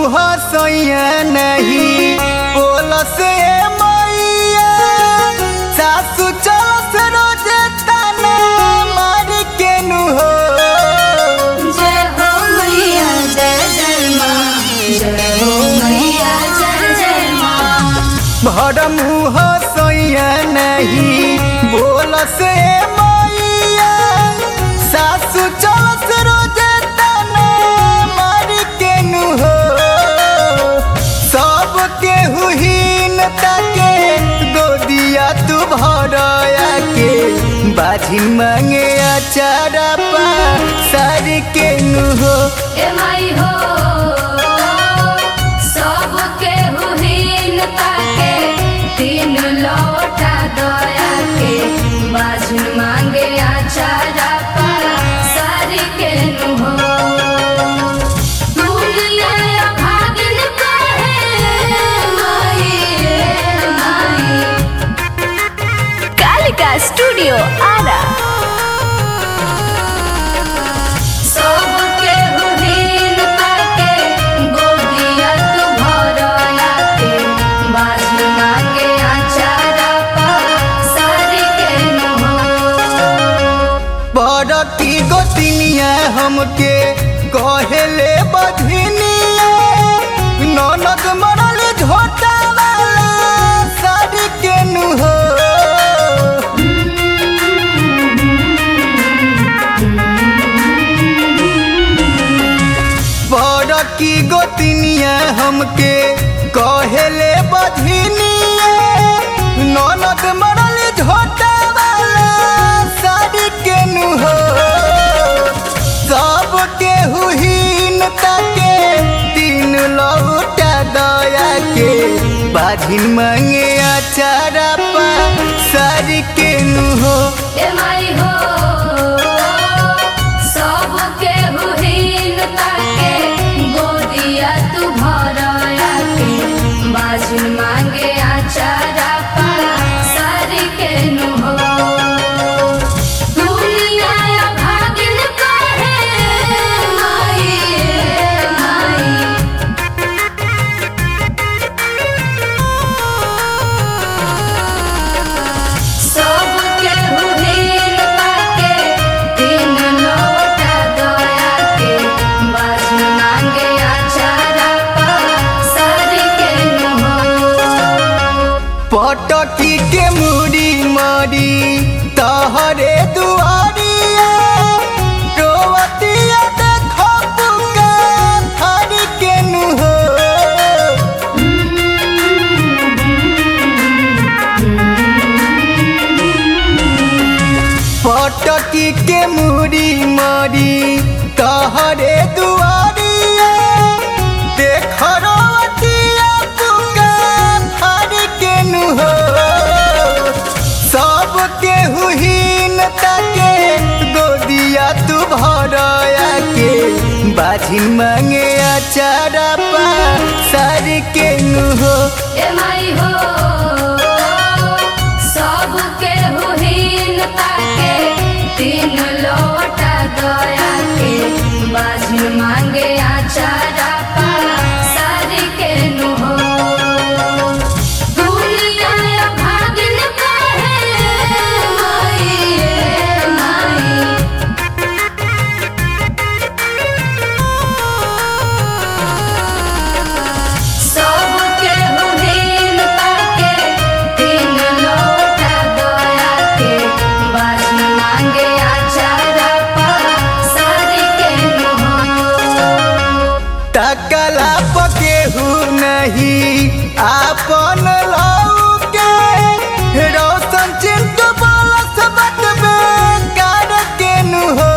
मुँह सैया नहीं बोल से मैया सासु चलस रोजे ताना मार के नु हो जय हो मैया जय जय माँ जय हो मैया जय जय माँ भर मुँह सैया नहीं बोल से मैया सासु चलस रोजे ताना मार के नु हो सब के हुहीन ताके गोदिया तू भरया के बाजी मांगे अचारा पा सार के नु हो ए माई हो सबके हुहीन ताके तीन लौटा दया के बाजन मांगे आचारा पा सारी के नु हो दुनिया भागिन कहे माई माई कालिका स्टूडियो आरा सबके हुहीन ताके गोदिया तू भरया के बाजू मांगे आचारा पा सारी के नु हो बड़ की गोतिनिया हमके कहेले बधिनिया ननद मरल झोटा वाला साड़ी के नु हो बड़ की गोतिनिया हमके कहेले बधिनिया ननद मरल झोटा वाला साड़ी के नु हो सबके हुहीन ताके तीन लौटा दया के बाझिन मांगे अचारा पा साड़ी के नु हो ए माई हो सबके हुहीन ताके गोदिया तू भरया के बाजू मांगे आचारा पा सारी के नु हो दुनिया भागिन कहे माई माई सबके हुहीन ताके तीन लौटा दया के बाजू मांगे आचारा पा सारी के नु हो पटकी के मुड़ी मरी तहरे दुआरिया रोवतिया देखो पुका थारी के नु हो पटकी के मुड़ी मरी तहरे दुआरिया देख रोवतिया पुका थारी के नु हो सबके हुहीन ताके गोदिया तू भरया के बाझी मांगे अचारा पा सारी के नु हो ए माई हो सबके हुहीन ताके तीन लौटा दया के बाजू मांगे आचारा पा सारी के नु हो दुनिया भागिन कहे माई माई सबके हुहीन ताके तीन लौटा दया के बाजू मांगे आचारा पा सारी के नु हो तकला पके हु नहीं आपन लऊ के रोशन चिंटू बोलस बात बेकार के नु हो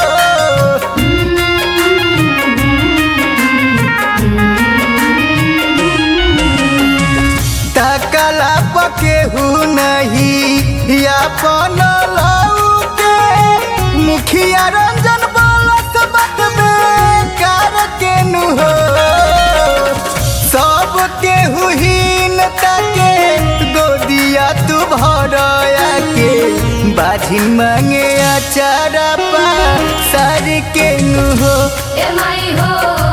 तकला पके हु नहीं अपन लऊ के मुखिया रंजन बोलस बात बेकार के नु हो सबके हुहीन ताके गोदिया तू भरया के बाझी मांगे अचारा पा सारी के नु हो ए माई हो